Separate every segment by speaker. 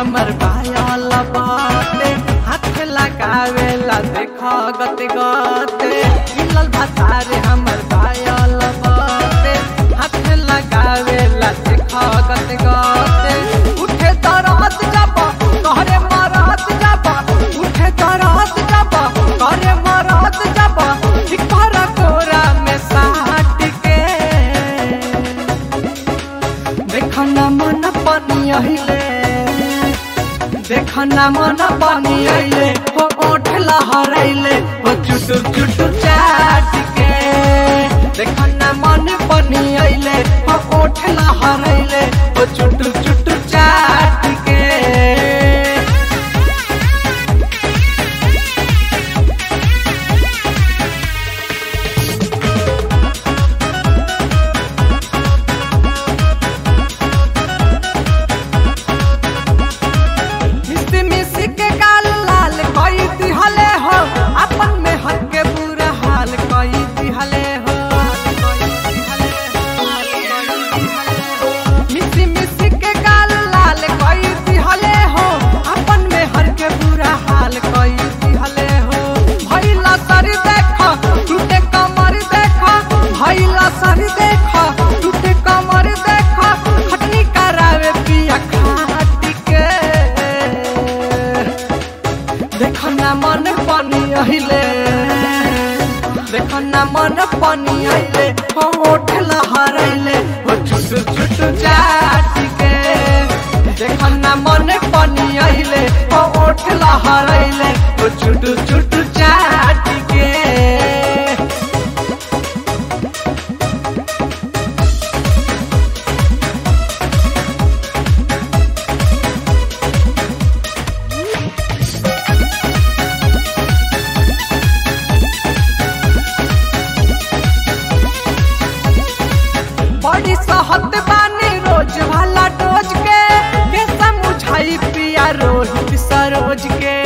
Speaker 1: हमर पायल बाटे हाथ लगावेला देख गते गते मिलल भतारे हमर पायल बाटे हाथ लगावेला देख गते गते उठे तरत जब कहरे मरत जब उठे तरत जब कहरे मरत जब ठिकर कोरा में साट के देखना मन पानी अहिले देखना मन पानी अहिले हो ओठ लहराइले हो चुटु चुटु चाट के देखना मन पानी अहिले हो ओठ लहराइले हो चुटु चुटु चाट के मिसी मिसी के गाल लाल कई दिहले हो अपन में हर के बुरा हाल कई दिहले हो मिसी मिसी के गाल लाल कई दिहले हो अपन में हर के बुरा हाल कई दिहले हो भैला सर देखो टूटे कमर देखो भैला सर देखो टूटे कमर देखो खटनी करावे पिया खाटी के देखना मन पानी अहिले देखना मन पानी अहिले हो ओठ लहराइले हो छुटु छुटु चाट के देखना मन पानी अहिले हो ओठ लहराइले हो छुटु छुटु चाट के बड़ी सहत बानी रोज वाला डोज के के समझाई पिया रोहित सरोज के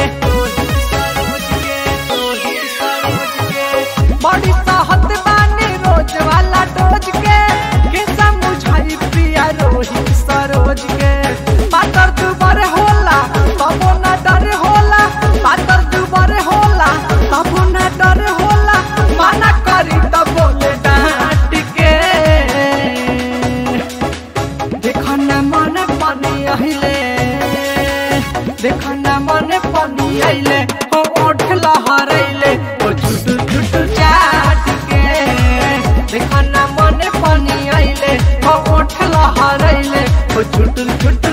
Speaker 1: बड़ी सहत बानी रोज वाला डोज के के समझाई पिया रोहित सरोज के पातर दुबर होला तबो न डर होला पातर दुबर होला तबो न डर होला माना करी तब बोले डांट के देखना मन पानी अहिले देखना मन पानी अहिले हो ओठ लहराइले हो छुटु छुटु चाट के देखना मन पानी अहिले हो ओठ लहराइले हो छुटु छुटु